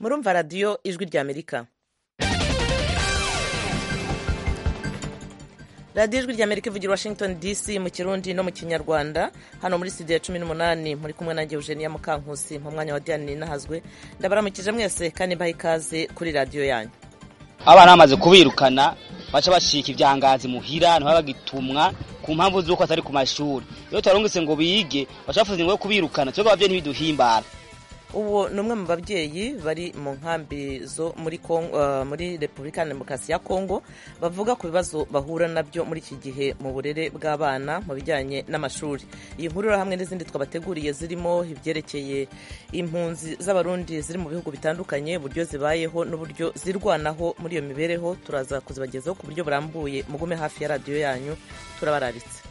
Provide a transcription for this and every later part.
murumva radiyo ijwi ry'amerika radiyo ijwi ry'amerika ivugira washington dc mu kirundi no mu kinyarwanda hano muri studio ya cumi n'umunani muri kumwe nanjye eugenia mukankusi mu mwanya wa diane ninahazwe ndabaramukije mwese kandi mbaha ikaze kuri radiyo yanyu abana bamaze kubirukana baca bashika ibyangazi muhira ntibabagitumwa ku mpamvu z'uko atari ku mashuri iyo tubarungitse ngo bige baca bafuza ingo yo kubirukana twebwe abavyeyi ntibiduhimbara ubu ni umwe mu babyeyi bari mu nkambi zo muri Kongo, uh, muri repubulika ya demokarasi ya kongo bavuga ku bibazo bahura nabyo muri iki gihe mu burere bw'abana mu bijyanye n'amashuri iyi nkuru hamwe n'izindi twabateguriye zirimo ibyerekeye impunzi z'abarundi ziri mu bihugu bitandukanye uburyo zibayeho n'uburyo zirwanaho muri iyo mibereho turaza kuzibagezaho ku buryo burambuye mugume hafi ya radiyo yanyu turabararitse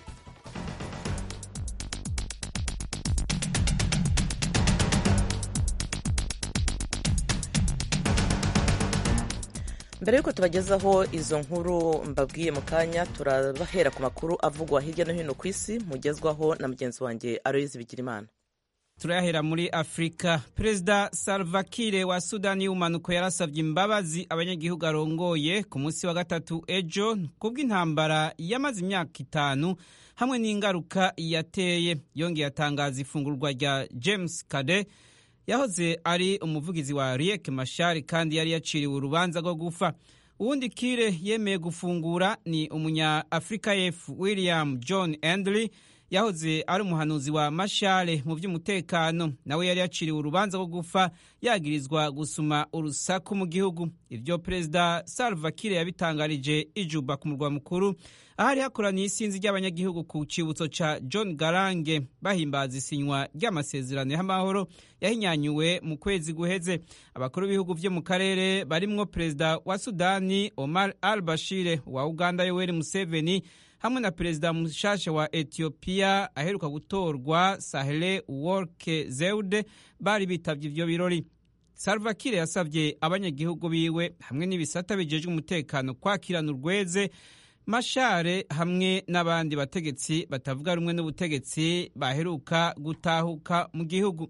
mbere y'uko tubagezaho izo nkuru mbabwiye mu kanya turabahera ku makuru avugwa hirya no hino ku isi mugezwaho na mugenzi wanjye aroyizi bigirimana turayahera muri afurika perezida salva kiir wa sudani y'ubumanuko yarasabye imbabazi abanyagihugu arongoye ku munsi wa gatatu ejo kubw'intambara yamaze imyaka itanu hamwe n'ingaruka yateye yongeye atangaza ifungurwa rya james kade yahoze ari umuvugizi wa riek mashari kandi yari yaciriwe urubanza rwo gufa uwundi kire yemeye gufungura ni umunya afurika y'epfo william john endley yahoze ari umuhanuzi wa mashare mu by'umutekano nawe yari yaciriwe urubanza rwo gufa yagirizwa gusuma urusaku mu gihugu ibyo perezida salva kiir yabitangarije ijuba ku murwa mukuru ahari hakoraniye isinzi ry'abanyagihugu ku cibutso ca john garange bahimbaza isinywa ry'amasezerano y'amahoro yahinyanyuwe mu kwezi guheze abakuru b'ibihugu vyo mu karere barimwo perezida wa sudani omar al bashire wa uganda yoweri museveni hamwe na perezida mushasha wa etiyopiya aheruka gutorwa sahle worke zeude bari bitavye ivyo birori salva kiir yasavye abanyagihugu biwe hamwe n'ibisata bijejwe umutekano kwakirana urweze mashare hamwe n'abandi bategetsi batavuga rumwe n'ubutegetsi baheruka gutahuka mu gihugu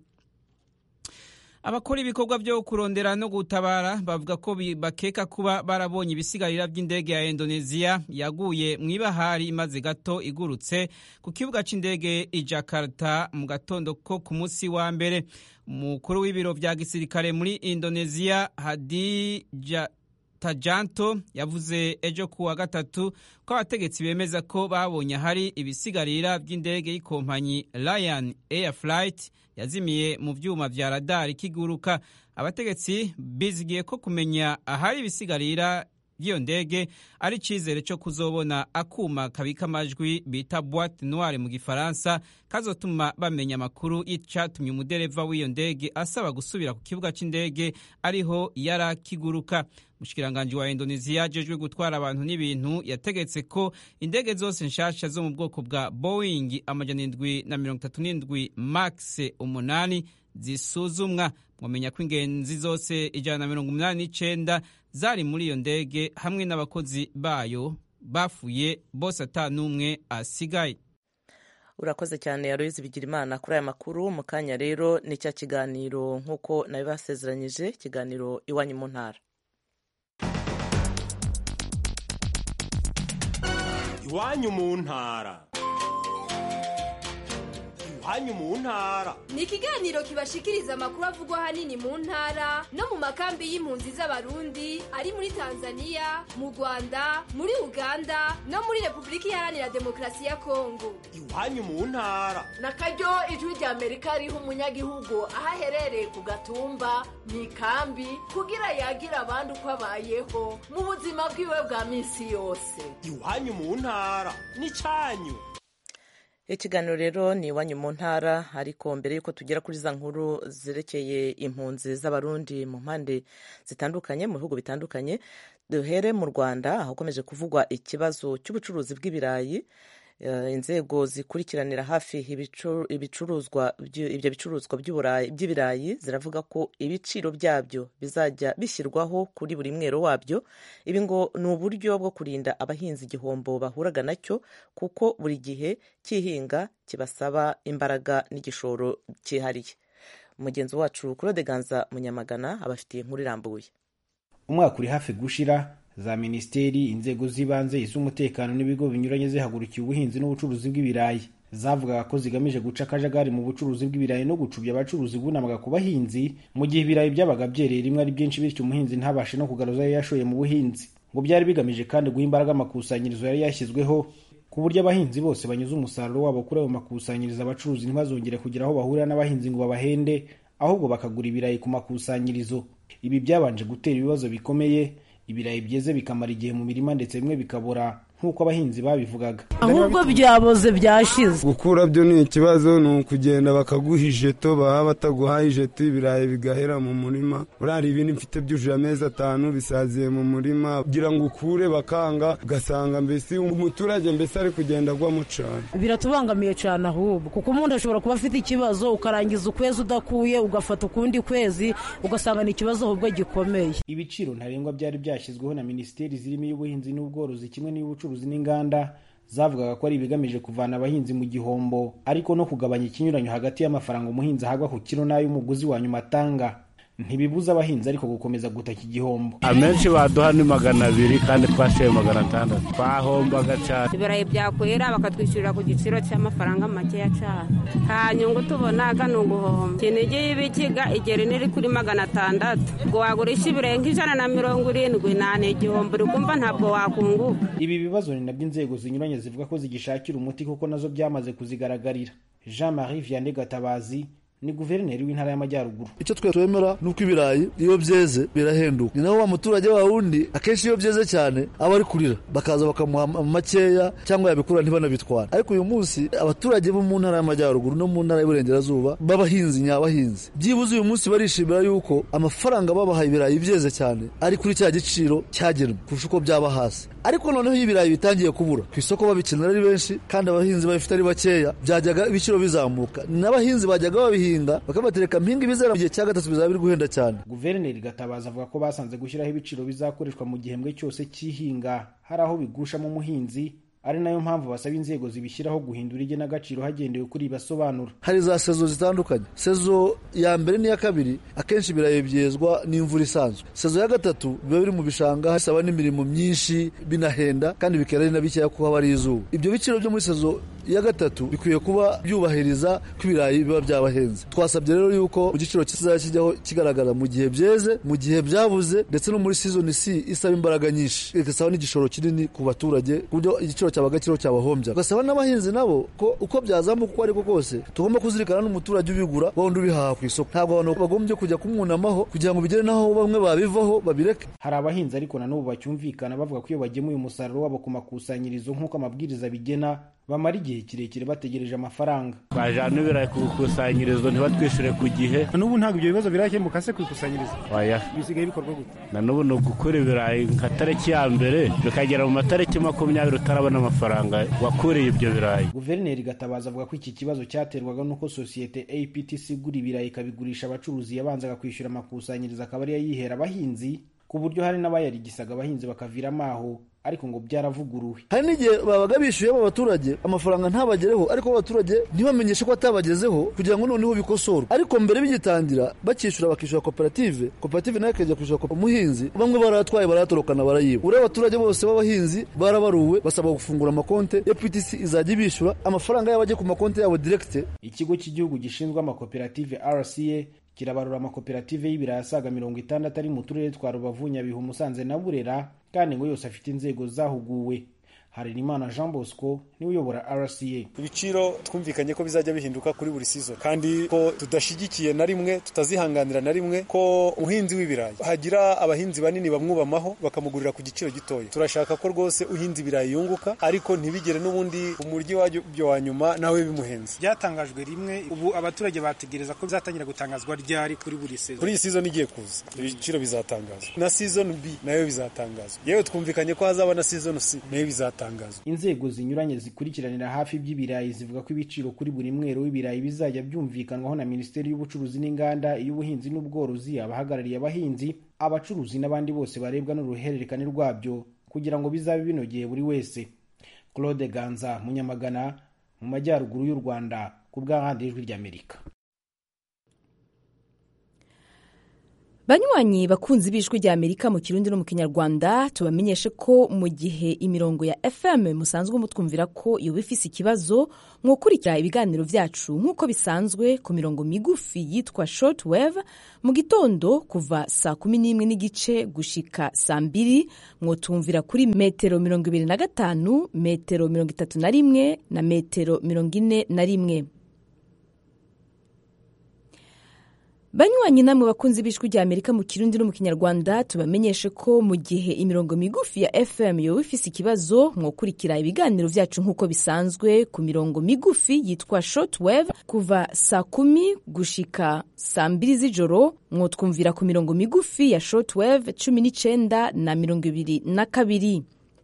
abakora ibikorwa byo kurondera no gutabara bavuga ko bakeka kuba barabonye ibisigarira by'indege ya indoneziya yaguye mu ibahari imaze gato igurutse ku kibuga cy'indege i jakarta mu gatondo ko ku munsi wa mbere umukuru w'ibiro bya gisirikare muri indoneziya hadi tajanto yavuze ejo ku wa gatatu ko abategetsi bemeza ko babonye ahari ibisigarira by'indege y'ikompanyi Lion Air Flight yazimiye mu byuma vya radari kiguruka abategetsi bizigiye ko kumenya ahari ibisigarira by'iyo ndege ari icyizere cyo kuzobona akuma kabika amajwi bita boite noire mu gifaransa kazotuma bamenya amakuru y'icyatumye umudereva w'iyo ndege asaba gusubira ku kibuga cy'indege ariho yarakiguruka umushikiranganji wa indoneziya ajejwe gutwara abantu n'ibintu yategetse ko indege zose nshasha zo mu bwoko bwa boeing amajana indwi na mirongo itatu n'indwi max umunani zisuzumwa mwamenya ko ingenzi zose ijana na mirongo umunani n'icenda zari muri iyo ndege hamwe n'abakozi bayo bafuye bose ata n'umwe asigaye urakoze cyane yaroyizi bigira imana kuri aya makuru mu kanya rero ni cya kiganiro nk'uko nabibasezeranyije ikiganiro iwanyu mu ntara iwanyu mu ntara iwanyu mu ntara ni ikiganiro kibashikiriza amakuru avugwa ahanini mu ntara no mu makambi y'impunzi z'abarundi ari muri tanzania mu rwanda muri uganda no muri repubulika iharanira demokarasi ya kongo iwanyu mu ntara na karyo ijwi rya amerika riha umunyagihugu aho aherereye ku gatumba mu ikambi kugira yagira abandi uko abayeho mu buzima bwiwe bwa minsi yose iwanyu mu ntara ni cyanyu ikiganiro rero ni iwanyu mu ntara ariko mbere y'uko tugera kuri za nkuru zerekeye impunzi z'abarundi mu mpande zitandukanye mu bihugu bitandukanye duhere mu rwanda ahakomeje kuvugwa ikibazo cy'ubucuruzi bw'ibirayi inzego zikurikiranira hafi ibicuruzwa ibyo bicuruzwa by'ibirayi ziravuga ko ibiciro byabyo bizajya bishyirwaho kuri buri mwero wabyo ibi ngo ni uburyo bwo kurinda abahinzi igihombo bahuraga nacyo kuko buri gihe cy'ihinga kibasaba imbaraga n'igishoro cyihariye mugenzi wacu claude ganza munyamagana abafitiye inkuru irambuye umwaka uri hafi gushira za minisiteri inzego z'ibanze iz'umutekano n'ibigo binyuranye zihagurukiye ubuhinzi n'ubucuruzi bw'ibirayi zavugaga ko zigamije guca akajagari mu bucuruzi bw'ibirayi no gucubya abacuruzi bunamaga ku bahinzi mu gihe ibirayi byabaga byereye rimwe ari byinshi bityo umuhinzi ntabashe no kugaruza ayo yashoye mu buhinzi ngo byari bigamije kandi guha imbaraga amakusanyirizo yari yashyizweho ku buryo abahinzi bose banyuze umusaruro wabo kuri ayo makusanyirizo abacuruzi ntibazongere kugira aho bahurira n'abahinzi ngo babahende ahubwo bakagura ibirayi ku makusanyirizo ibi byabanje gutera ibibazo bikomeye ibirayi byeze bikamara igihe mu mirima ndetse bimwe bikabora nk'uko abahinzi babivugaga ahubwo byaboze byashize gukura byo ni ikibazo ni ukugenda bakaguha ijeto baba bataguhaye ijeto ibirayi bigahera mu murima buriya ibindi mfite byujuje amezi atanu bisaziye mu murima kugira ngo ukure bakanga ugasanga mbese umuturage mbese ari kugenda agwamo cyane biratubangamiye cyane ahubwo kuko umuntu ashobora kuba afite ikibazo ukarangiza ukwezi udakuye ugafata ukundi kwezi ugasanga ni ikibazo ahubwo gikomeye ibiciro ntarengwa byari byashyizweho na minisiteri zirimo iy'ubuhinzi n'ubworozi kimwe n'iy'ubucuruzi n'inganda zavugaga ko ari ibigamije kuvana abahinzi mu gihombo ariko no kugabanya ikinyuranyo hagati y'amafaranga umuhinzi ahabwa ku kiro n'ay'umuguzi wa nyuma atanga ntibibuza abahinzi ariko gukomeza gutaka igihombo amenshi baduha ni magana abiri kandi twashoye magana atandatu twahombaga cyane ibirayi byakwera bakatwishyurira ku giciro cy'amafaranga makeya cyane nta nyungu tubonaga ni uguhomba kinigi y'ibikiga igera iri kuri magana atandatu ngo wagurisha ibirayi nk'ijana na mirongo irindwi nta ni igihombo uri kumva ntabwo wakunguka ibi bibazo ni nabyo inzego zinyuranye zivuga ko zigishakira umuti kuko nazo byamaze kuzigaragarira jean marie vianney gatabazi ni guverineri w'intara y'amajyaruguru icyo twe twemera ni uko ibirayi iyo byeze birahenduka ni naho wa muturage wa wundi akenshi iyo byeze cyane aba ari kurira bakaza bakamuha makeya cyangwa yabikura ntibanabitwara ariko uyu munsi abaturage bo mu ntara y'amajyaruguru no mu ntara y'uburengerazuba b'abahinzi nyabahinzi byibuze uyu munsi barishimira yuko amafaranga babahaye ibirayi byeze cyane ari kuri cya giciro cyagenwe kurusha uko byaba hasi ariko noneho iyo ibirayi bitangiye kubura ku isoko babikenera ari benshi kandi abahinzi babifite ari bakeya byajyaga ibiciro bizamuka n'abahinzi bajyaga babihinga bakabatereka mpinga ibizera mu gihe cya gatatu bizaba biri guhenda cyane guverineri gatabaza avuga ko basanze gushyiraho ibiciro bizakoreshwa mu gihembwe cyose cy'ihinga hari aho bigushamo umuhinzi ari nayo mpamvu basaba inzego zibishyiraho guhindura igenagaciro hagendewe kuri ibasobanura hari za sezo zitandukanye sezo ya mbere n'iya kabiri akenshi ibirayi byezwa n'imvura isanzwe sezo ya gatatu biba biri mu bishanga hasaba n'imirimo myinshi binahenda kandi bikera ari na bikeya kuko haba ari izuba ibyo biciro byo muri sezo ya gatatu bikwiye kuba byubahiriza ko ibirayi biba byabahenze twasabye rero yuko igiciro kizajya kijyaho kigaragara mu gihe byeze mu gihe byabuze ndetse no muri season C isaba imbaraga nyinshi igasaba n'igishoro kinini ku baturage ku buryo igiciro cyabaga kiriho cyabahombya ugasaba n'abahinzi nabo ko uko byazamuka uko ariko kose tugomba kuzirikana n'umuturage ubigura wundi ubihaha ku isoko ntabwo abantu bagombye kujya kumwunamaho kugira ngo bigere n'aho bamwe babivaho babireke hari abahinzi ariko na n'ubu bacyumvikana bavuga ko iyo bagemuye umusaruro wabo ku makusanyirizo nk'uko amabwiriza bigena bamara igihe kirekire bategereje amafaranga twajyana ibirayi ku ikusanyirizo ntibatwishyure ku gihe n'ubu ntabwo ibyo bibazo birakemuka se ku ikusanyirizo oya bisigaye bikorwa gute na n'ubu ni ugukura ibirayi nka tariki ya mbere bikagera mu matariki makumyabiri utarabona amafaranga wakuriye ibyo birayi guverineri gatabaza avuga ko iki kibazo cyaterwaga n'uko sosiyete aptc igura ibirayi ikabigurisha abacuruzi yabanzaga kwishyura amakusanyirizo akaba ariyo yihera abahinzi ku buryo hari n'abayarigisaga abahinzi bakaviramo aho ariko ngo byaravuguruwe hari n'igihe babaga bishyuyemo abaturage amafaranga ntabagereho ariko abaturage ntibamenyeshe ko atabagezeho kugira ngo noneho bikosorwe ariko mbere bigitangira bakishyura bakishyura koperative koperative nayo ikajya kwishyura umuhinzi bamwe baratwaye baratorokana barayiba uriya abaturage bose b'abahinzi barabaruwe basaba gufungura amakonte aptc izajya ibishyura amafaranga yabo ajye ku makonte yabo direkite ikigo cy'igihugu gishinzwe amakoperative rca kirabarura amakoperative y'ibirayi asaga mirongo itandatu ari mu turere twa rubavu nyabihu musanze na burera kandi ngo yose afite inzego zahuguwe harerimana jean bosco niwe uyobora rca ibiciro twumvikanye ko bizajya bihinduka kuri buri sizo kandi ko tudashyigikiye na rimwe tutazihanganira na rimwe ko umuhinzi w'ibirayi hagira abahinzi banini bamwubamaho bakamugurira ku giciro gitoya turashaka ko rwose uhinze ibirayi yunguka ariko ntibigere n'ubundi umuryi wabyo wa nyuma nawe bimuhenze byatangajwe rimwe ubu abaturage bategereza ko bizatangira gutangazwa ryari kuri buri sezo kuri iyi season igiye kuza ibiciro bizatangazwa na season b nayo bizatangazwa yewe twumvikanye ko hazaba na season c nayo bizatangazwa inzego zinyuranye zikurikiranira hafi iby'ibirayi zivuga ko ibiciro kuri buri mwero w'ibirayi bizajya byumvikanwaho na minisiteri y'ubucuruzi n'inganda iy'ubuhinzi n'ubworozi abahagarariye abahinzi abacuruzi n'abandi bose barebwa n'uruhererekane rwabyo kugira ngo bizabe binogeye buri wese claude ganza munyamagana mu majyaruguru y'u rwanda ku bw'ahandi ijwi ry'amerika banywanyi bakunzi b'ijwi rya amerika mu kirundi no mu kinyarwanda tubamenyeshe ko mu gihe imirongo ya fm musanzwe mutwumvira ko yoba ifise ikibazo mwokurikira ibiganiro vyacu nk'uko bisanzwe ku mirongo migufi yitwa short wave mu gitondo kuva saa kumi n'imwe n'igice gushika saa mbiri mwotumvira kuri metero mirongo ibiri na gatanu metero mirongo itatu na rimwe na metero mirongo ine na rimwe banywanyi namwe bakunzi b'ijwi rya amerika mu kirundi no mu kinyarwanda tubamenyeshe ko mu gihe imirongo migufi ya fm yoba ifise ikibazo mwokurikira ibiganiro vyacu nk'uko bisanzwe ku mirongo migufi yitwa short wave kuva saa kumi gushika saa mbiri z'ijoro mwotwumvira ku mirongo migufi ya short wave cumi n'icenda na mirongo ibiri na kabiri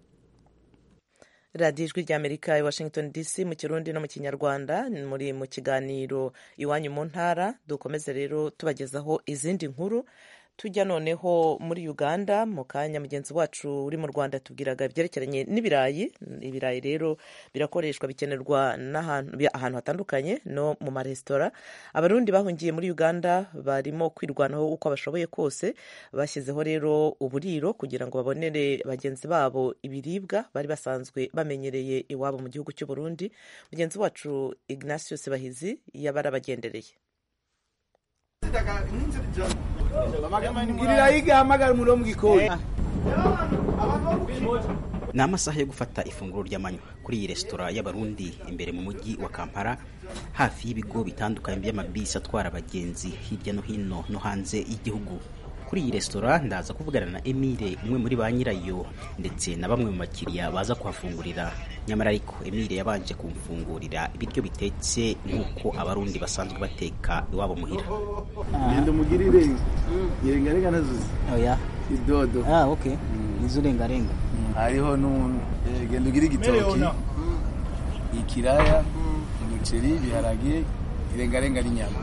radiyo ijwi rya amerika i washington dc mu kirundi no mu kinyarwanda muri mu kiganiro iwanyu mu ntara dukomeze rero tubagezaho izindi nkuru tujya noneho muri uganda mu kanya mugenzi wacu uri mu rwanda tubwiraga ibyerekeranye n'ibirayi ibirayi rero birakoreshwa bikenerwa ahantu hatandukanye no mu maresitora abarundi bahungiye muri uganda barimo kwirwanaho uko bashoboye kose bashyizeho rero uburiro kugira ngo babonere bagenzi babo ibiribwa bari basanzwe bamenyereye iwabo mu gihugu cy'u Burundi mugenzi wacu ignatius bahizi yabarabagendereye ni amasaha yo gufata ifunguro ry'amanywa kuri iyi resitora y'abarundi imbere mu mujyi wa kampala hafi y'ibigo bitandukanye by'amabisi atwara abagenzi hirya no hino no hanze y'igihugu kuri iyi resitora ndaza kuvugana na emile umwe muri ba nyirayo ndetse na bamwe mu bakiriya baza kuhafungurira nyamara ariko emile yabanje kumfungurira ibiryo bitetse nk'uko abarundi basanzwe bateka iwabo muhira genda umugirire irengarenga nazuze oya idodo ah okay nizo urengarenga hariho n'umuntu genda ugire igitoki ikiraya umuceri ibiharage irengarenga n'inyama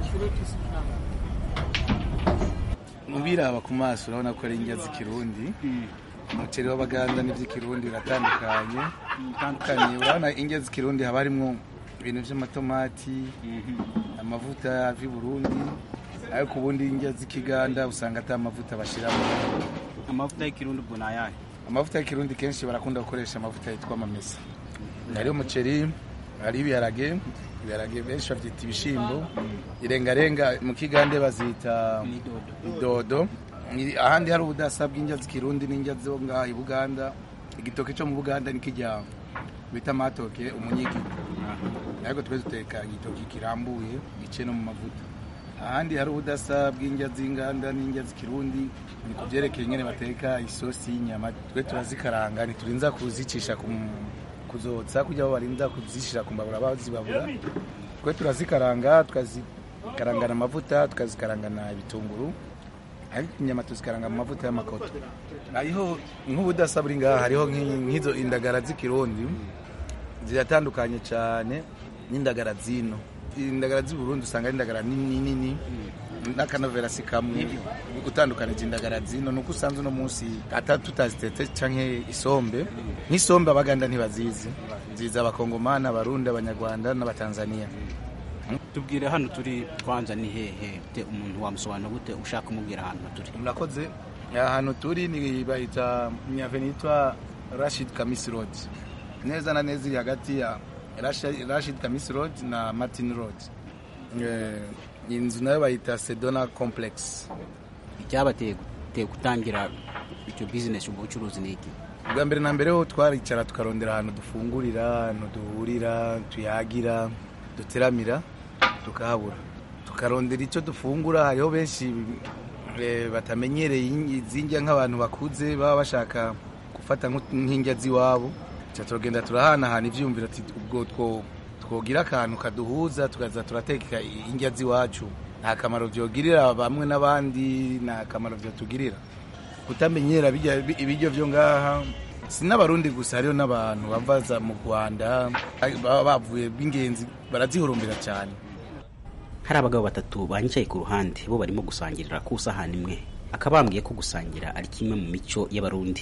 ubiraba ku maso urabona ko ari indya z'ikirundi umuceri w'abaganda n'iby'ikirundi biratandukanye bitandukanye urabona indya z'ikirundi haba harimo ibintu by'amatomati amavuta ava i burundi ariko ubundi indya z'ikiganda usanga atari amavuta bashyiramo amavuta y'ikirundi ubwo ni ayahe amavuta y'ikirundi kenshi barakunda gukoresha amavuta yitwa amamesa hariho umuceri hariho ibiharage ibiharage benshi babyita ibishyimbo irengarenga mu kigande bazita idodo ahandi hari ubudasa bw'indya z'ikirundi n'indya zo ngaha i buganda igitoki cyo mu buganda nikijya bita matoke umunyigi ariko twe duteka igitoki kirambuye gice no mu mavuta ahandi hari ubudasa bw'indya z'inganda n'indya z'ikirundi ni ku byerekeye nyine bateka isosi y'inyama twe turazikaranga ntiturinza kuzicisha ku kuzotsa kugira ngo barinda kuzishyira ku mbabura bazibabura twe turazikaranga tukazikarangana amavuta tukazikarangana ibitunguru ariko inyama tuzikaranga mu mavuta y'amakoto hariho nk'ubudasa buri ngaha hariho nk'izo indagara z'ikirundi ziratandukanye cyane n'indagara zino indagara z'i Burundi usanga ari indagara nini nini n'akanovera si kamwe utandukanije indagara zino nuko usanze uno munsi ata tutazitetse canke isombe nk'isombe abaganda ntibazizi ziza abakongomani abarundi abanyarwanda n'abatanzania tubwire hano turi kwanza ni hehe umuntu wamusobanura gute ushaka kumubwira ahantu turi murakoze ahantu turi ni bahita nyaveni yitwa rashid kamisi road neza na neza iri hagati ya rashid kamisi road na martin road inzu nayo bayita sedona complex icyabateye gutangira icyo bizinesi ubwo bucuruzi ni iki bwa mbere na mbere ho twaricara tukarondera ahantu dufungurira ahantu duhurira tuyagira duteramira tukahabura tukarondera icyo dufungura hariho benshi batamenyereye izindya nk'abantu bakuze baba bashaka gufata nk'indya z'iwabo turagenda turahanahana ibyiyumviro ubwo twogira akantu kaduhuza tukaza turateka indya z'iwacu nta kamaro byogirira bamwe n'abandi nta kamaro byatugirira kutamenyera ibiryo byo ngaha si n'abarundi gusa hariho n'abantu bavaza mu rwanda baba bavuye b'ingenzi barazihurumbira cyane hari abagabo batatu banyicaye ku ruhande bo barimo gusangirira ku isahani imwe akabambwiye ko gusangira ari kimwe mu mico y'abarundi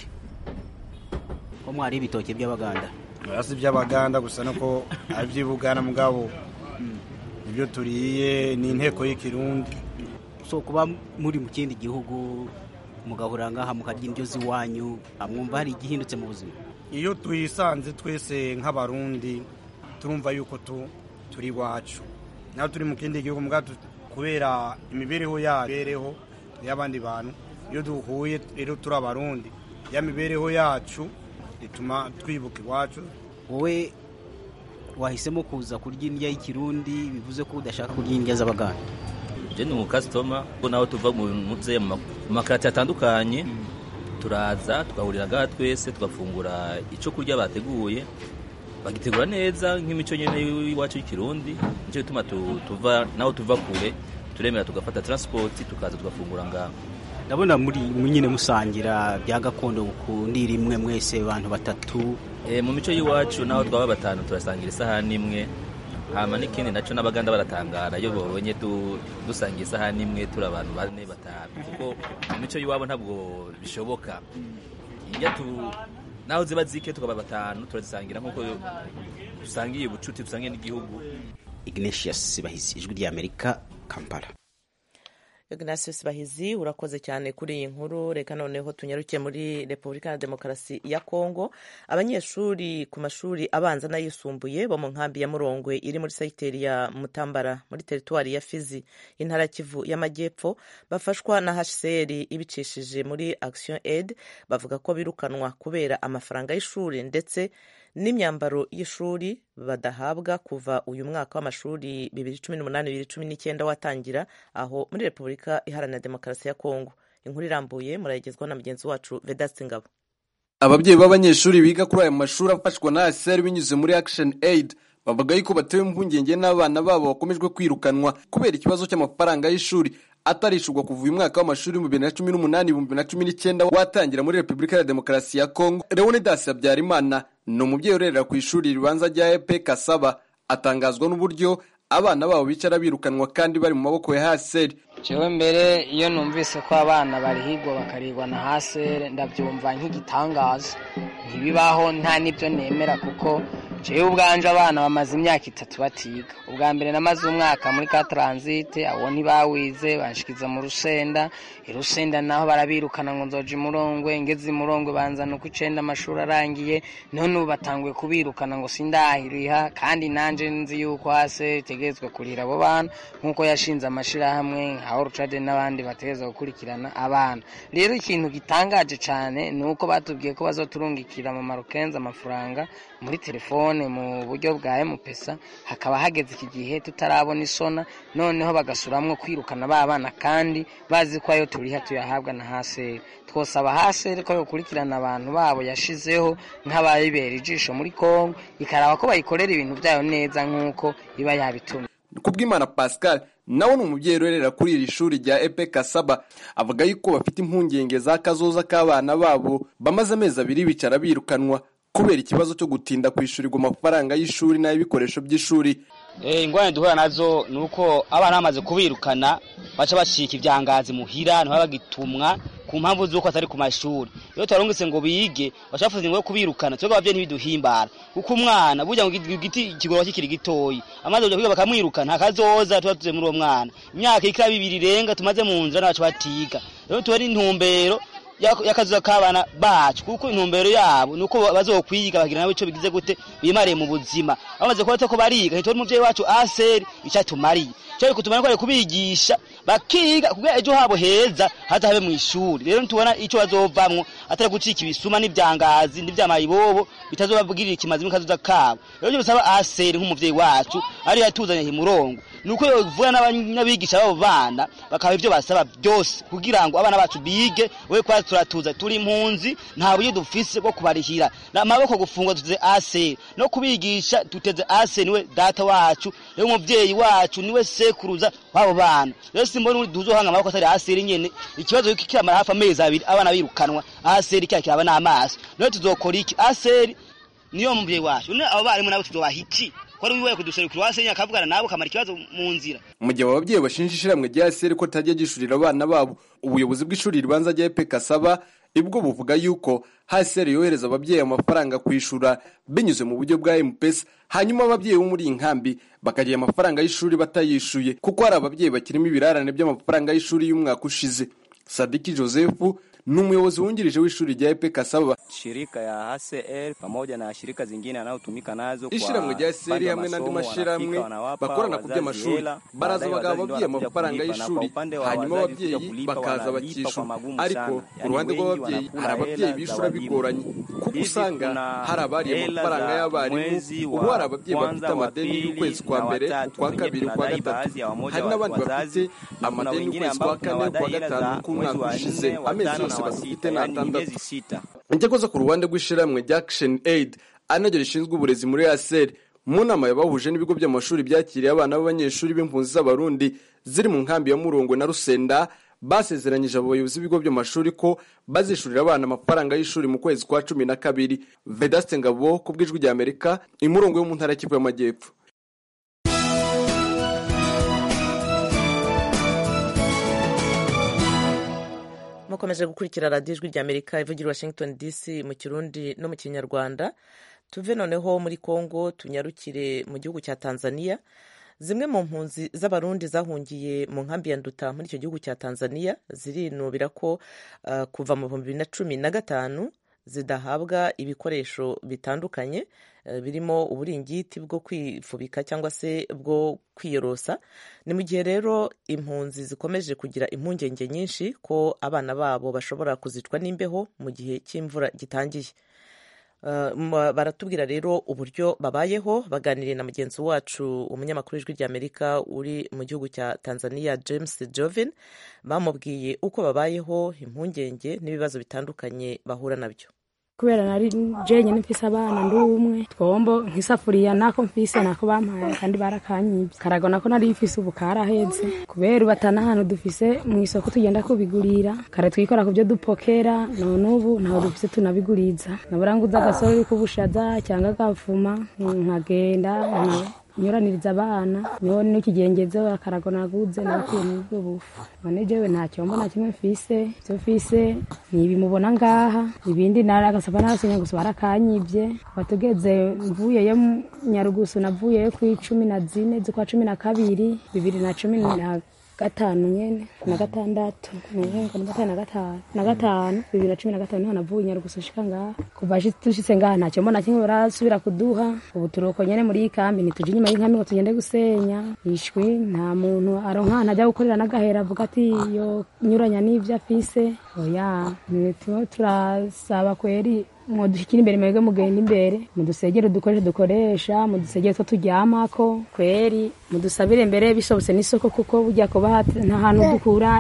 ko mwari ibitoki by'abaganda si iby'abaganda gusa nuko ari iby'ibugana mugabo ibyo turiye ni inteko y'ikirundi so kuba muri mu kindi gihugu mugahura ngaha mukarya indyo z'iwanyu mwumva hari igihindutse mu buzima iyo twisanze twese nk'abarundi turumva yuko turi iwacu naho turi mu kindi gihugu mbwa kubera imibereho yabereho y'abandi bantu iyo duhuye rero turi abarundi ya mibereho yacu ituma twibuka iwacu wowe wahisemo kuza kurya indya y'ikirundi bivuze ko udashaka kurya indya z'abaganda je ni umukasitoma ko naho tuva mu muze mu makarati atandukanye turaza tugahurira ngaha twese tugafungura icyo kurya bateguye bagitegura neza nk'imico nyine y'iwacu y'ikirundi nicyo gituma tuva naho tuva kure turemera tugafata taransipoti tukaza tugafungura ngaha ndabona muri nyine musangira bya gakondo kundira imwe mwese abantu batatu mu mico y'iwacu naho twaba batanu turasangira isahani imwe hama n'ikindi nacyo n'abaganda baratangara iyo babonye dusangira isahani imwe turi abantu bane batanu kuko mu mico y'iwabo ntabwo bishoboka naho ziba zike tukaba batanu turazisangira nk'uko dusangiye ubucuti dusangiye n'igihugu ignatius bahizi ijwi ry'amerika kampala Ignatius Bahizi urakoze cyane kuri iyi nkuru reka noneho tunyaruke muri Repubulika ya Demokarasi ya Kongo abanyeshuri ku mashuri abanza n'ayisumbuye bo mu nkambi ya Murongwe iri muri segiteri ya Mutambara muri teritwari ya Fizi intara Kivu y'Amajyepfo bafashwa na HCR ibicishije muri Action Aid bavuga ko birukanwa kubera amafaranga y'ishuri ndetse n'imyambaro y'ishuri badahabwa kuva uyu mwaka w'amashuri bibiri cumi n'umunani bibiri cumi n'icyenda watangira aho muri repubulika iharanira demokarasi ya kongo inkuru irambuye murayigezwaho na mugenzi wacu vedaste ngabo ababyeyi b'abanyeshuri biga kuri aya mashuri afashwa na asr binyuze muri action aid bavuga yuko batewe impungenge n'abana babo bakomejwe kwirukanwa kubera ikibazo cy'amafaranga y'ishuri atarishurwa kuva uyu mwaka w'amashuri mu bibiri na cumi n'umunani ibihumbi bibiri na cumi n'icyenda watangira muri repubulika ya demokarasi ya kongo leonidas habyarimana ni umubyeyi urerera ku ishuri ribanza rya epe kasaba atangazwa n'uburyo abana babo bicara birukanwa kandi bari mu maboko ya haseri jewe mbere iyo numvise ko abana barihigwa bakarigwa na haseri ndabyumva nk'igitangaza ntibibaho nta n'ibyo nemera kuko jewe ubwanje abana bamaze imyaka itatu batiga ubwa mbere namaze umwaka muri ka taransite abo ntibawize banshikiza mu rusenda irusenda naho barabirukana ngo nzoja imurongwe ngeze imurongwe banzana uko icenda amashuri arangiye none ubu batanguye kubirukana ngo sindahiriha kandi nanje nzi yuko hase itegerezwa kurira abo bana nk'uko yashinze amashirahamwe nka orucade n'abandi bategerezwa gukurikirana abana rero ikintu gitangaje cane ni uko batubwiye ko bazoturungikira mu marokenzi amafaranga muri telefone mu buryo bwa emupesa hakaba hageze iki gihe tutarabona isona noneho bagasuramwo kwirukana ba bana kandi bazi ko ayo turiha tuyahabwa na haseri twosaba haseri ko yokurikirana abantu babo yashizeho nk'abayibera ijisho muri kongo ikaraba ko bayikorera ibintu byayo neza nk'uko iba yabitumye kubw'imana pascal nawe ni umubyeyi urerera kuri iri shuri rya epe kasaba avuga yuko bafite impungenge za kazoza k'abana babo bamaze amezi abiri bicara birukanwa kubera ikibazo cyo gutinda kwishyurirwa amafaranga y'ishuri n'ay'ibikoresho by'ishuri ingorane duhura nazo ni uko abana bamaze kubirukana baca bacika ibyangazi muhira ntibaba bagitumwa ku mpamvu z'uko atari ku mashuri iyo tubarungitse ngo bige baca bafuza ngo kubirukana twebwe ababyeyi ntibiduhimbara kuko umwana burya ngo igiti kigorora kikiri gitoyi amaze kujya kwiga bakamwirukana hakazoza tuba tuze muri uwo mwana imyaka ikaba ibiri irenga tumaze mu nzira n'abacu batiga rero tuba ari intumbero y'akazuza k'abana bacu kuko intumbero yabo ni uko bazokwiga bagira nabo icyo bigize gute bimariye mu buzima bamaze kuba ko bariga ntitubone umubyeyi wacu aseri icyo atumariye icyo ari kutumara ko ari kubigisha bakiga kugira ejo habo heza hatabe mu ishuri rero ntitubona icyo bazovamwo atari gucika ibisuma n'ibyangazi n'ibyamayibobo bitazobabwirira ikimazi n'akazuza kabo rero ibyo bisaba aseri nk'umubyeyi wacu ariyo yatuzanye murongo ni uko yovuga n'abigisha b'abo bana bakaba ibyo basaba byose kugira ngo abana bacu bige we kwa turatuza turi impunzi nta buryo dufise bwo kubarihira amaboko gufunga tuteze aseri no kubigisha tuteze aseri niwe data wacu rero umubyeyi wacu niwe sekuruza w'abo bana rero simbona uri duzohanga amaboko atari aseri nyene ikibazo yuko kiramara hafi amezi abiri abana birukanwa aseri kya kiraba n'amaso rero tuzokora iki aseri niyo mubyeyi wacu none abo barimu nabo tuzobaha iki kwari wiwe kuduserukira wasenya akavugana nabo kamara ikibazo mu nzira mu gihe abo babyeyi bashinja ishyirahamwe rya seri ko ritajya gishurira abana babo ubuyobozi bw'ishuri ribanza rya epe kasaba ibwo buvuga yuko haseri yohereza ababyeyi amafaranga kwishura binyuze mu buryo bwa mpesa hanyuma ababyeyi bo muri iyi nkambi bakagira amafaranga y'ishuri batayishuye kuko hari ababyeyi bakirimo ibirarane by'amafaranga y'ishuri y'umwaka ushize sadiki joseph ni umuyobozi wungirije w'ishuri rya epe kasaba shirika ya HCR pamoja na shirika zingine anayotumika nazo kwa ishiramwe rya seri upande wa hamwe n'andi masomo, mashiramwe wanafika, wanawapa bakorana ku wazazi by'amashuri hela, baraza baadaye bagaha wazazi ndio ababyeyi wanakuja amafaranga kulipa, na kwa y'ishuri upande wa hanyuma wazazi ababyeyi kuja kulipa, bakaza wanalipa bakishyura kwa magumu ariko sana. ku Yani ruhande wengi rw'ababyeyi wanakula hari ababyeyi hela za bishyura wajibu. bigoranye kuko Hivi usanga kuna hari abariye hela amafaranga za y'abarimu mwezi ubu wa hari ababyeyi bafite kwanza, wa amadeni pili y'ukwezi kwa na mbere watatu. ukwa Wengine kabiri ukwa tunadai gatatu baadhi ya wamoja hari wa- n'abandi wazazi, bafite na kuna amadeni wengine y'ukwezi ambao kwa kane ukwa tunawadai hela gatanu za k'umwaka mwezi wa ushize nne, wa amezi tano yose na wa badafite sita, ni yani atandatu miezi sita. Icyakoze ku ruhande rw'ishyirahamwe rya Action Aid anaryo rishinzwe uburezi muri ASR mu nama yabahuje n'ibigo by'amashuri byakiriye abana b'abanyeshuri b'impunzi z'abarundi ziri mu nkambi ya Murongwe na Rusenda basezeranyije abo bayobozi b'ibigo by'amashuri ko bazishurira abana amafaranga y'ishuri mu kwezi kwa cumi na kabiri Vedaste Ngabo ku bw'ijwi rya Amerika imurongo yo mu ntara y'Kivu y'Amajyepfo mukomeje gukurikira radiyo ijwi ry'amerika ivugira i washington dc mu kirundi no mu kinyarwanda tuve noneho muri congo tunyarukire mu gihugu cya tanzania zimwe mu mpunzi z'abarundi zahungiye mu nkambi ya nduta muri icyo gihugu cya tanzania zirinubira ko uh, kuva mu bihumbi bibiri na cumi na gatanu zidahabwa ibikoresho bitandukanye uh, birimo uburingiti bwo kwifubika cyangwa se bwo kwiyorosa ni mu gihe rero impunzi zikomeje kugira impungenge nyinshi ko abana babo bashobora kuzicwa n'imbeho mu gihe cy'imvura gitangiye Uh, m- baratubwira rero uburyo babayeho baganiriye na mugenzi wacu umunyamakuru w'ijwi ry'amerika uri mu gihugu cya tanzania james joven bamubwiye uko babayeho impungenge n'ibibazo bitandukanye bahura nabyo kubera nari jenyine mfise abana ndi umwe twombo nk'isafuriya nako mfise nako bampaye kandi barakanyibye karago nako nari mfise ubu karaheze kubera ubu atana ahantu dufise mu isoko tugenda kubigurira kare twikora ku byo dupokera none ubu ntaho dufise tunabiguriza nabura nguza agasorori k'ubushaza cyangwa agafuma nkagenda nka- nyuraniriza abana niho n'ikigengezo akarago naguze nakuye muri ubwo bufu none jewe nta cyombo na kimwe mfise ivyo mfise ni ibi mubona ngaha ibindi nari agasaba narasinya gusa barakanyivye batugeze mvuyeyo mu nyarugusu navuyeyo ku icumi na zine z'ukwa cumi na kabiri bibiri na cumi na gatanu nyene na gatandatu nuhenga na gatanu na gatanu na gatanu bibiri na cumi na gatanu niho navuye nyarugusu shika ngaha kuva shi- dushitse ngaha nta cyombo na kimwe barasubira kuduha ubu turuko nyene muri iyi kambi ntituje inyuma y'inkambi ngo tugende gusenya ishwi nta muntu aronka ahantu ajya gukorera n'agahera avuga ati yo nyuranya n'ivyo afise oya nitwo turasaba kweri mudushyikira imbere mwebwe mugenda imbere mudusegere udukoresho dukoresha mudusegere two turyamako kweri mudusabire imbere bishobotse n'isoko kuko burya kuba hat- nta hantu dukura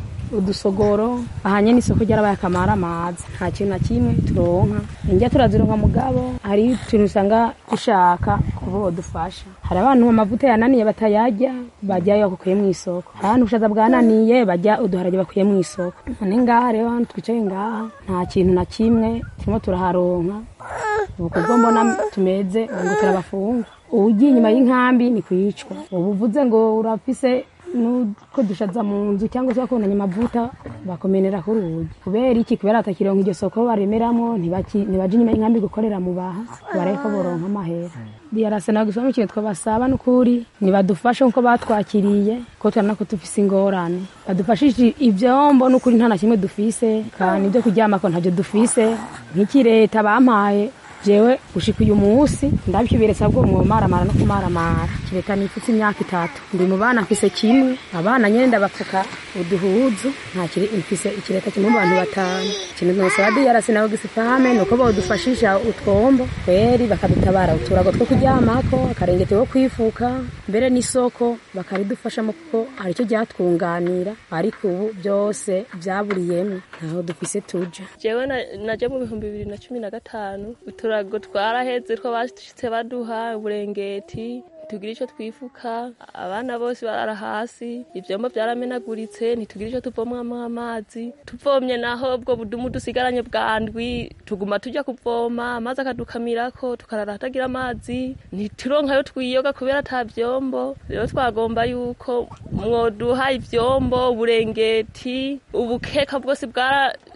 udusogoro ahanye n'isoko ryarabaye akamara amazi nta kintu na kimwe turonka indya turazironka mugabo hari utuntu usanga dushaka kuba bodufasha hari abantu amavuta yananiye batayarya bajyayo bakuye mu isoko hari abantu ubushaza bwananiye bajya uduharage bakuye mu isoko none ngaha rero hano twicaye ngaha nta kintu na kimwe turimo turaharonka ubu kubwo mbona tumeze ngo turabafunga ugiye inyuma y'inkambi ni kwicwa ubu uvuze ngo urafise nuko dushaza mu nzu cyangwa se bakubonanye amavuta bakomenera kuri urugi kubera iki kubera batakironka iryo soko baremeramo ntibaki- ntibaja inyuma y'inkambi gukorera mu baha bareko boronka amahera diyarasena gusoma ikintu twabasaba n'ukuri nibadufashe nkuko batwakiriye ko turabona ko dufise ingorane badufashije ivyombo n'ukuri nta na kimwe dufise kandi ibyo kuryamako ntavyo dufise nk'iki leta bampaye jewe gushika uyu munsi ndabikiberetse bwo mwomaramara no kumaramara kireka nifutse imyaka itatu ndi mu bana mfise kimwe abana nyene ndabapfuka uduhuzu nta kiri mfise ikireta kimwe mu bantu batanu ikintu nosaba diyarasi nawe gisifahame nuko bodufashisha utwombo kweri bakadutabara uturago two kuryamako akarengete wo kwifuka mbere n'isoko bakabidufashamo kuko hari icyo ryatwunganira ariko ubu byose byaburiyemo ntaho dufise tuja jewe na- naje mu bihumbi bibiri na cumi na gatanu uturago twaraheze two bashitse baduha uburengeti ntitugira icyo twifuka abana bose barara hasi ivyombo vyaramenaguritse ntitugira icyo tuvomwamo amazi tuvomye naho ubwo budumu dusigaranye bwa ndwi tuguma tujya kuvoma amazi akadukamirako tukarara hatagira amazi ntituronkayo twiyoga kubera ata vyombo rero twagomba yuko mwoduha ivyombo uburengeti ubukeka bwose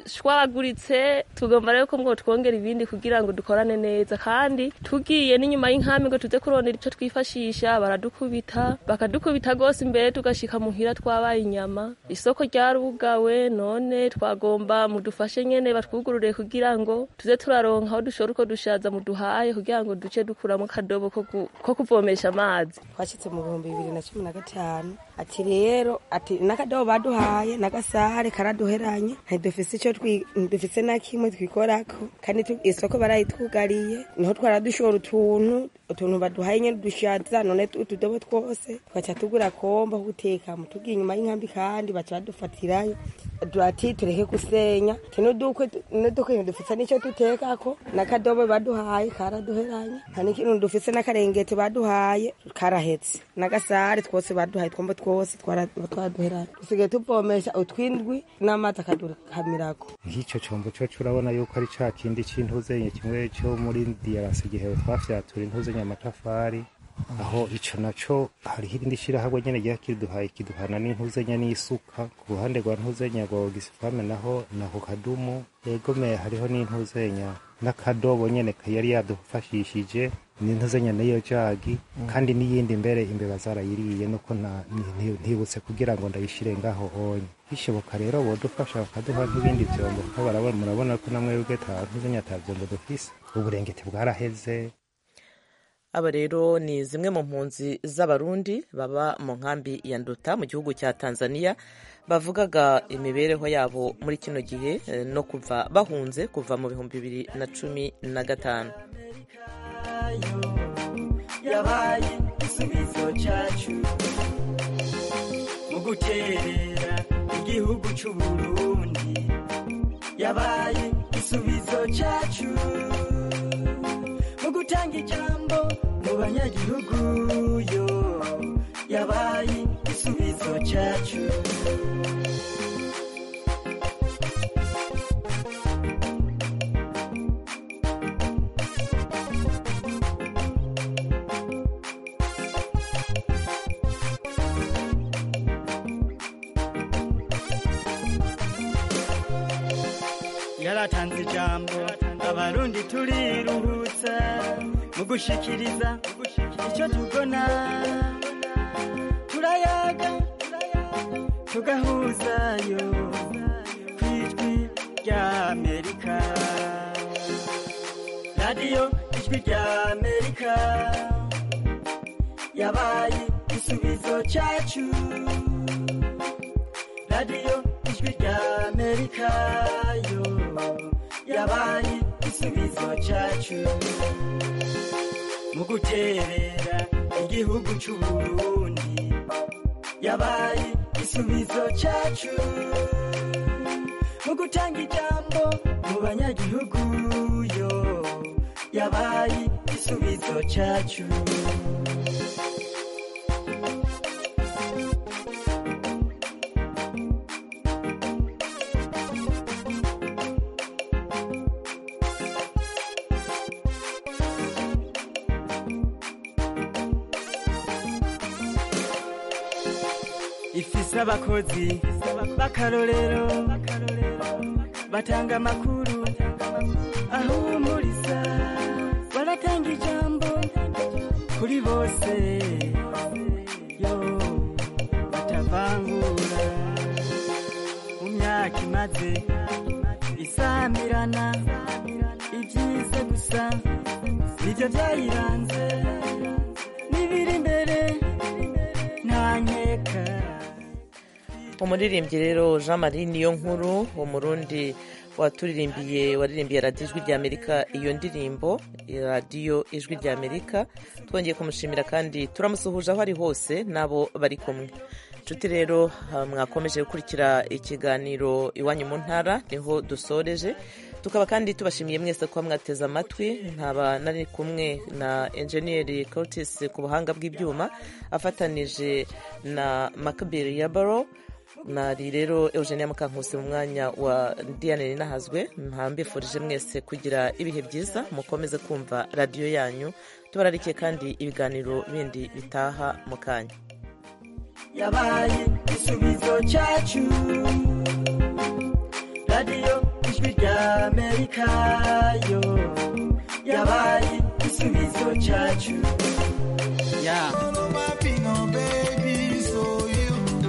byarashwaguritse tugomba rero ko ngo twongera ibindi kugira ngo dukorane neza kandi tugiye n'inyuma y'inkambi ngo tuze kurondera icyo twifashisha baradukubita bakadukubita rwose imbere tugashika muhira twabaye inyama isoko ryarugawe none twagomba mudufashe nyene batwugurure kugira ngo tuze turaronka aho dushora uko dushaza muduhaye kugira ngo duce dukuramo akadobo ko ku- ko kuvomesha amazi twashyitse mu bihumbi bibiri na cumi na gatanu ati rero ati n'akadobo baduhaye n'agasahare karaduheranye ntidufise icyo twi- ntidufise na kimwe twikorako kandi tu- isoko barayitwugariye niho twaradushora utuntu utuntu baduhaye nyine dushaza none tu- utudobo twose tugaca tugura komba ko gutekamo tugiye inyuma y'inkambi kandi baca badufatirayo ati tureke gusenya ati n'udukwe n'udukwe ntidufise n'icyo dutekako n'akadobo baduhaye karaduheranye nta n'ikintu dufise n'akarengete baduhaye karahetse n'agasare twose baduhaye twombo twose twara- twaraduheranye dusigaye tuvomesha utwindwi n'amazi akadukamirako nk'icyo cyombo cyo urabona yuko ari cya kindi cy'intuzenye kimwe cyo muri diyarasi igihe twafyatura intuzenye amatafari aho icyo nacyo hariho irindi shyirahamwe nyine rya kiduhaye kiduhana n'intuzenya n'isuka ku ruhande rwa ntuzenya rwa ogisifame naho naho kadumu yegomeye hariho n'intuzenya n'akadobo nyine yari yadufashishije n'intuzenya n'iyo jagi kandi n'iyindi mbere imbeba zarayiriye nuko nta- nti- nti- ntibutse kugira ngo ndayishyire ngaho onye bishoboka rero bodufasha bakaduha nk'ibindi byombo kuko barabona murabona ko namwe ubwe ta ntuzenya ata byombo dufise uburengeti bwaraheze aba rero ni zimwe mu mpunzi z'abarundi baba mu nkambi ya nduta mu gihugu cya tanzania bavugaga imibereho yabo muri kino gihe eh, no kuva bahunze kuva mu bihumbi bibiri na cumi na gatanu yabaye igisubizo cyacu mu guterera igihugu cy'u Burundi yabaye igisubizo cyacu mu gutanga ijambo mu banyagihugu yo yabaye igisubizo cyacu yaratanze ijambo abarundi turiruhutsa mu gushikiriza icyo tubona turayaga tugahuzayo ku ijwi rya amerika radiyo ijwi rya amerika yabaye igisubizo cyacu radiyo ijwi rya amerika yo yabaye igisubizo cyacu mu guterera igihugu cy'u Burundi yabaye igisubizo cyacu mu gutanga ijambo mu banyagihugu yo yabaye igisubizo cyacu ifise abakozi b'akarorero batanga amakuru ahumuriza baratanga ijambo kuri bose yo batavangura mu myaka imaze isamirana ibyiza gusa nibyo byayiranze n'ibiri imbere nta nkeka umuririmbyi rero jean marie niyo nkuru umurundi waturirimbiye waririmbiye radiyo ijwi rya amerika iyo ndirimbo radiyo ijwi rya amerika twongeye kumushimira kandi turamusuhuje aho ari hose n'abo bari kumwe inshuti rero ah, mwakomeje gukurikira ikiganiro iwanyu mu ntara niho dusoreje tukaba kandi tubashimiye mwese kuba mwateze amatwi nkaba nari kumwe na enjeniyeri Curtis ku buhanga bw'ibyuma afatanije na makabiri ya baro nari rero eugenia mukankusi mu mwanya wa diane ninahazwe mpambifurije mwese kugira ibihe byiza mukomeze kumva radiyo yanyu tubararikiye kandi ibiganiro bindi bitaha mu kanya yabaye igisubizo cyacu radiyo ijwi rya amerika yo yabaye igisubizo cyacu ya